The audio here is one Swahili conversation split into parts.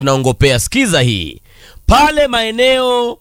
tunaongopea. Sikiza hii, pale maeneo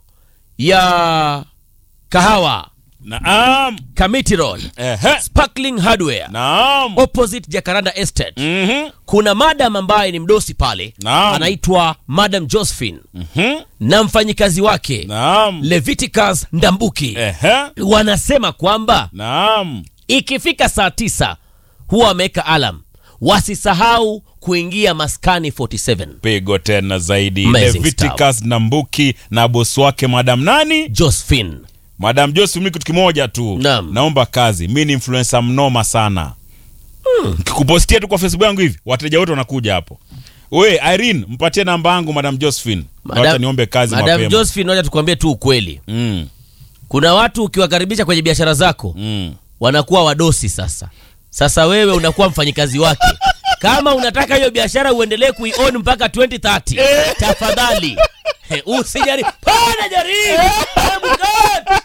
ya Kahawa Naam. Kamiti Road, Ehe. Sparkling Hardware Naam. opposite Jacaranda Estate Mhm. kuna madam ambaye ni mdosi pale Naam. anaitwa Madam Josephine Mhm. na mfanyikazi wake Naam. Leviticus Ndambuki Ehe. wanasema kwamba Naam. ikifika saa tisa huwa wameweka alam wasisahau kuingia maskani 47 Pigo tena zaidi. Amazing Leviticus Nambuki na bosi wake Madam nani? Josephine Madam Joseph, mimi kitu kimoja tu. Naam. Naomba kazi. Mimi ni influencer mnoma sana. Nikikupostia tu kwa Facebook yangu hivi, wateja wote wanakuja hapo. We Irene, mpatie namba yangu Madam Josephine. Wacha niombe kazi Madam mapema. Josephine, wacha tukwambie tu ukweli, Mm. kuna watu ukiwakaribisha kwenye biashara zako Mm. wanakuwa wadosi sasa. Sasa wewe unakuwa mfanyikazi wake. Kama unataka hiyo biashara uendelee kuion mpaka 2030 tafadhali eh, usijaribu. Pana jaribu. Hebu cut.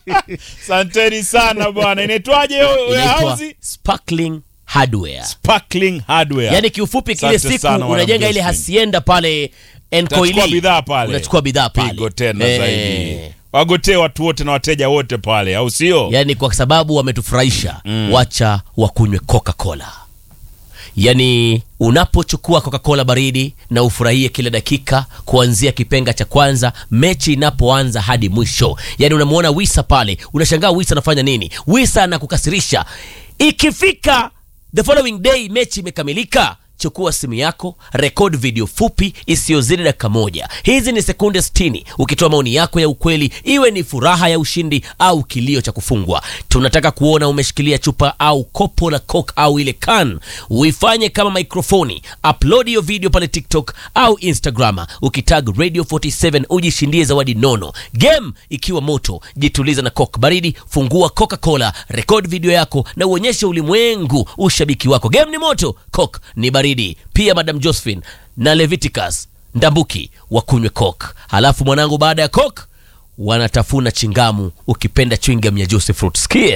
Santeni sana bwana. Inaitwaje hiyo Inaitwa warehouse? Sparkling Hardware. Sparkling Hardware. Yaani kiufupi kile Asante siku sana, Madam unajenga ile Josephine. hasienda pale Utachukua Enkoili. bidhaa pale. Unachukua bidhaa pale. Pigo tena Eh. zaidi. Wagotee watu wote na wateja wote pale, au sio? Yaani kwa sababu wametufurahisha wacha wakunywe Coca-Cola. Yaani unapochukua Coca-Cola baridi na ufurahie kila dakika kuanzia kipenga cha kwanza mechi inapoanza hadi mwisho. Yaani unamwona Wisa pale, unashangaa Wisa anafanya nini? Wisa anakukasirisha. Ikifika the following day mechi imekamilika, chukua simu yako, rekod video fupi isiyozidi dakika moja. Hizi ni sekunde 60, ukitoa maoni yako ya ukweli, iwe ni furaha ya ushindi au kilio cha kufungwa. Tunataka kuona umeshikilia chupa au kopo la Coke au ile can, uifanye kama mikrofoni, upload hiyo video pale TikTok au Instagram, ukitag Radio 47 ujishindie zawadi nono. Game ikiwa moto, jituliza na Coke baridi, fungua Coca-Cola, rekod video yako na uonyeshe ulimwengu ushabiki wako. Game ni moto, Coke ni baridi. Pia Madam Josephine na Leviticus Ndambuki wakunywe Coke, halafu mwanangu, baada ya Coke wanatafuna chingamu, ukipenda chewing gum ya Juicy Fruit. Sikia